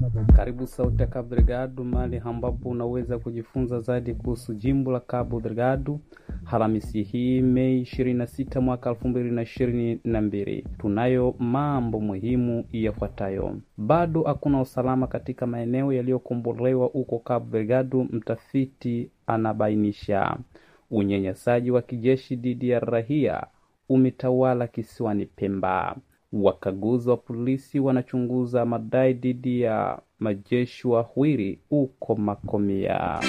Karibu Sauti ya Cabo Delgado, mahali ambapo unaweza kujifunza zaidi kuhusu jimbo la Cabo Delgado. Alhamisi hii Mei 26 mwaka 2022, tunayo mambo muhimu yafuatayo. Bado hakuna usalama katika maeneo yaliyokombolewa huko Cabo Delgado, mtafiti anabainisha. Unyanyasaji wa kijeshi dhidi ya raia umetawala kisiwani Pemba. Wakaguzi wa polisi wanachunguza madai dhidi ya majeshi wawili huko Makomia.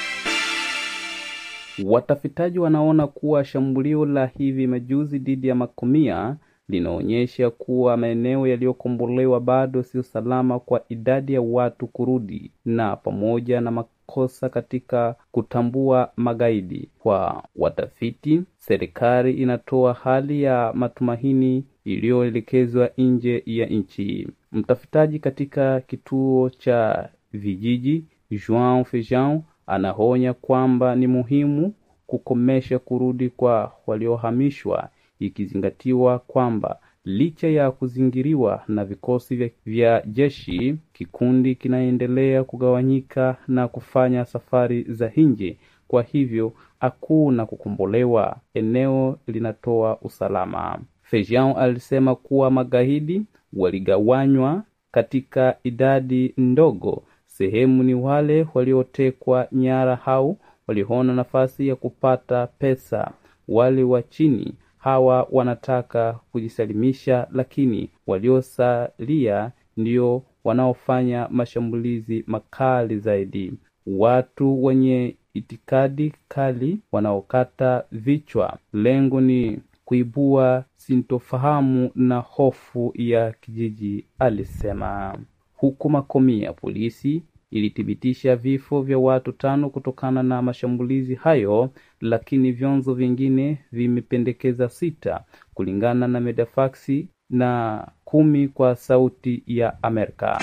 Watafitaji wanaona kuwa shambulio la hivi majuzi dhidi ya Makomia linaonyesha kuwa maeneo yaliyokombolewa bado sio salama kwa idadi ya watu kurudi, na pamoja na makosa katika kutambua magaidi. Kwa watafiti, serikali inatoa hali ya matumaini iliyoelekezwa nje ya nchi. Mtafitaji katika kituo cha vijiji Joao Feijão anaonya kwamba ni muhimu kukomesha kurudi kwa waliohamishwa, ikizingatiwa kwamba licha ya kuzingiriwa na vikosi vya, vya jeshi, kikundi kinaendelea kugawanyika na kufanya safari za nje. Kwa hivyo hakuna kukombolewa, eneo linatoa usalama. Feijão alisema kuwa magaidi waligawanywa katika idadi ndogo. Sehemu ni wale waliotekwa nyara au waliona nafasi ya kupata pesa. Wale wa chini hawa wanataka kujisalimisha, lakini waliosalia ndio wanaofanya mashambulizi makali zaidi. Watu wenye itikadi kali wanaokata vichwa. Lengo ni kuibua sintofahamu na hofu ya kijiji, alisema. Huku Makomia, polisi ilithibitisha vifo vya watu tano kutokana na mashambulizi hayo, lakini vyanzo vingine vimependekeza sita, kulingana na Medefaksi na kumi kwa Sauti ya Amerika.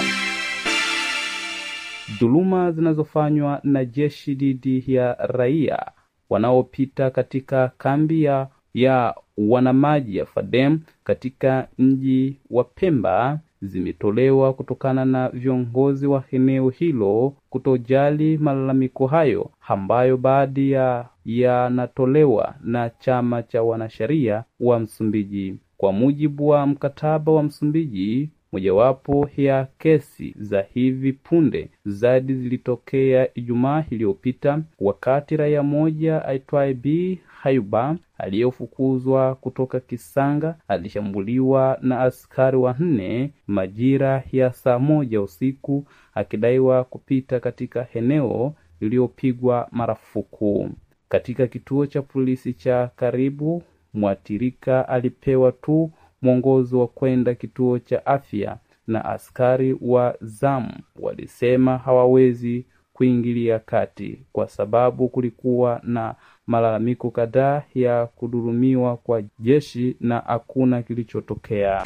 Dhuluma zinazofanywa na jeshi dhidi ya raia wanaopita katika kambi ya ya wanamaji ya Fadem katika mji wa Pemba zimetolewa kutokana na viongozi wa eneo hilo kutojali malalamiko hayo ambayo baadhi ya yanatolewa na chama cha wanasheria wa Msumbiji. Kwa mujibu wa mkataba wa Msumbiji, mojawapo ya kesi za hivi punde zaidi zilitokea Ijumaa iliyopita wakati raia moja aitwaye B Hayuba aliyefukuzwa kutoka Kisanga alishambuliwa na askari wanne majira ya saa moja usiku akidaiwa kupita katika eneo lililopigwa marufuku. Katika kituo cha polisi cha karibu, mwathirika alipewa tu mwongozo wa kwenda kituo cha afya na askari wa zamu walisema hawawezi kuingilia kati kwa sababu kulikuwa na malalamiko kadhaa ya kudurumiwa kwa jeshi na hakuna kilichotokea.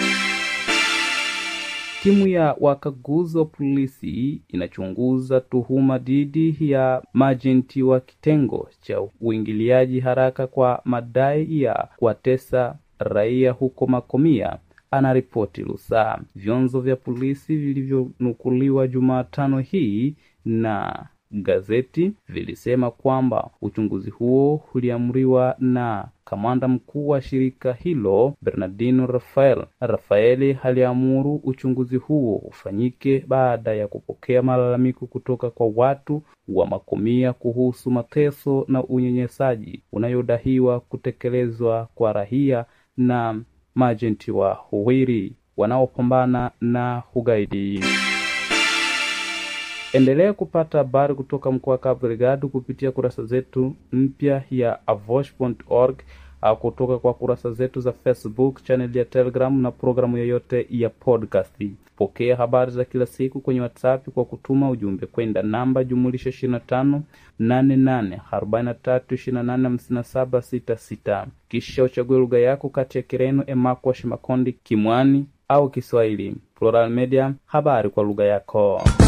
Timu ya wakaguzi wa polisi inachunguza tuhuma dhidi ya majenti wa kitengo cha uingiliaji haraka kwa madai ya kuwatesa raia huko Makomia, anaripoti Lusaa. Vyanzo vya polisi vilivyonukuliwa Jumatano hii na gazeti vilisema kwamba uchunguzi huo uliamriwa na kamanda mkuu wa shirika hilo Bernardino Rafael. Rafaeli aliamuru uchunguzi huo ufanyike baada ya kupokea malalamiko kutoka kwa watu wa Makomia kuhusu mateso na unyanyasaji unayodaiwa kutekelezwa kwa raia na majenti wa uwiri wanaopambana na ugaidi. Endelea kupata habari kutoka mkoa wa Cabo Delgado kupitia kurasa zetu mpya ya avosh.org au kutoka kwa kurasa zetu za Facebook, channel ya Telegram na programu yoyote ya podcast. Pokea habari za kila siku kwenye WhatsApp kwa kutuma ujumbe kwenda namba jumulisha 25 88 43 28 57 66, kisha uchague lugha yako kati ya Kireno, Emakwa, Shimakondi, Kimwani au Kiswahili. Plural Media, habari kwa lugha yako.